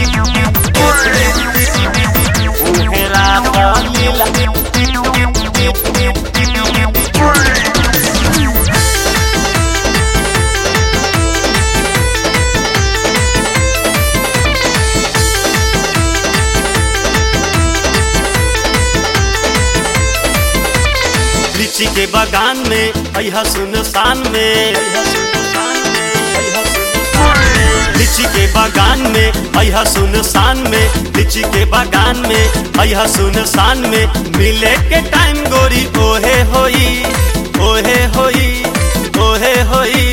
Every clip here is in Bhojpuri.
उहेरा लीला लीची के बागान में अहा सुनसान में लीची के बागान में अहा सुनसान में लीची के बागान में अहा सुनसान में मिले के टाइम गोरी ओहे होई ओहे होई ओहे होई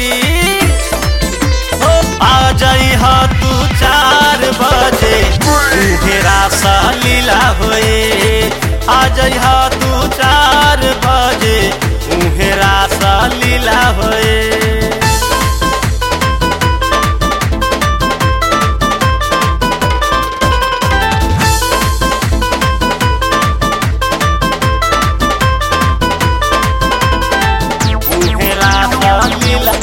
ओ आ जाई हा तू चार बजे उहेरा सा लीला होए आ जाई हा तू चार बजे उहेरा सा लीला होए उहेरा सा लीला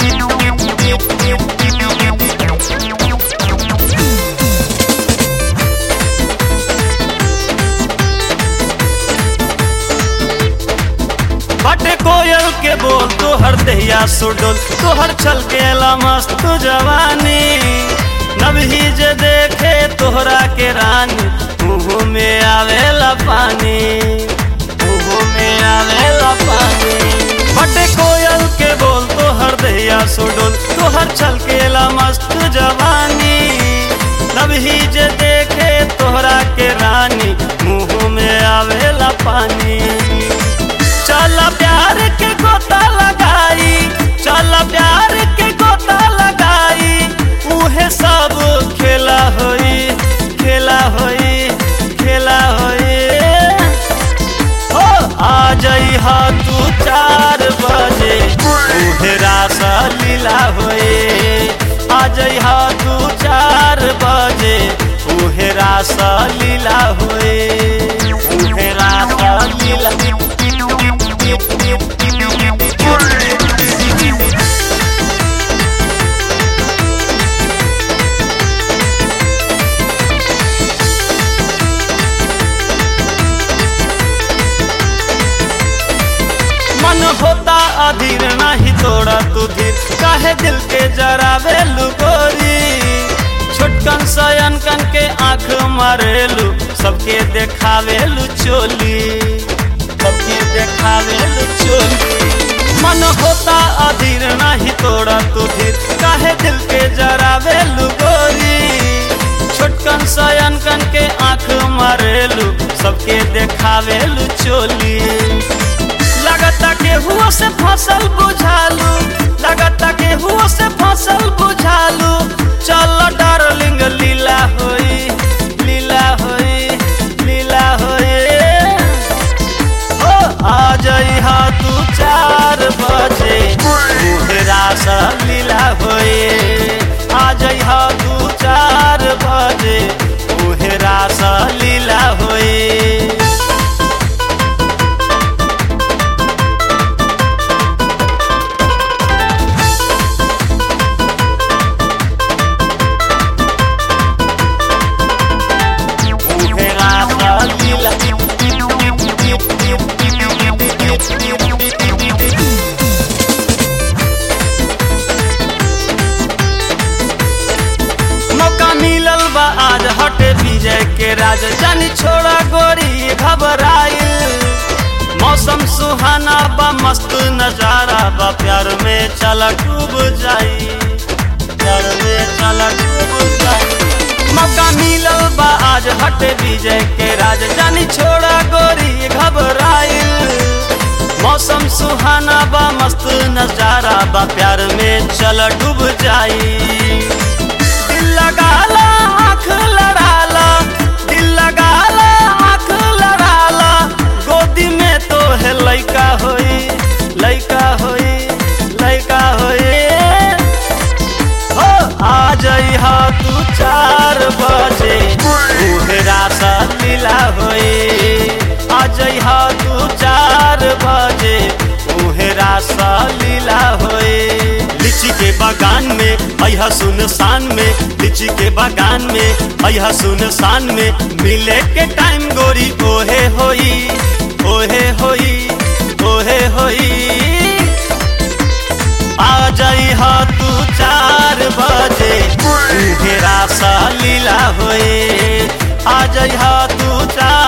बटे कोयल के बोल तोहर दहिया सुडोल तोहर छल के मस्त जवानी नबही जे देखे तोहरा के रानी मुँह में आवेला पानी मुँह में आवेला पानी बटे कोयल के बोल तोहर दहिया सुडोल तोहर छल के मस्त जवानी नबही जे देखे तोहरा के रानी मुँह में आवेला पानी चल प्यार के गोता लगाई चल प्यार के गोता लगाई उहे सब खेला होई खेला होई खेला होई हो आ जाई हा तू चार बजे उहे रास लीला होए आ जाई हा तू चार बजे उहे रास लीला होए उहे रास लीला मन होता अधीर नहीं तोड़ा तू धीर काहे दिल के जरावे गोरी छोटकन सयन कन के आंख मारेलू सबके देखावेलू चोली सबके देखावेलू चोली मन होता अधीर नहीं तोड़ा तू धीर काहे दिल के जरावेलू गोरी छोटकन सयन कन के आंख मारेलू सबके देखावेलू चोली लगता के हुआ से फसल बुझालू लगता के हुआ से फसल बुझालू चल डार्लिंग लीला होई लीला होई लीला होई ओ आ जाई हा तू चार बजे उहरा सा लीला होई आ जाई हा तू चार बजे उहरा सा लीला होई उहेरा सा लीला मौका मिलल बा आज हटे विजय के राज जानी छोड़ा गोरी घबराइल मौसम सुहाना बा मस्त नजारा बा प्यार में चला डूब जाई प्यार में चला डूब जाई मौका मिलल बा आज हटे विजय के राज जानी छोड़ा गोरी घबराइल मौसम सुहाना बा मस्त नजारा बा प्यार में चल डूब जाई दिल लगाला आँख लड़ाला दिल लगाला आँख लड़ाला गोदी में तो है लइका होई लइका होई लइका होई हो आ जाई हा तू चार बजे उहरा सा लीला होई आ जाई हा तू चार बजे उहरा सा लीला होई लीची के बा बागान में अहा सुनसान में लीची के बागान में अहा सुनसान में मिले के टाइम गोरी ओहे होई ओहे होई ओहे होई आ जाई हा तू चार बजे घेरा सा लीला होए आ जाई हा तू चार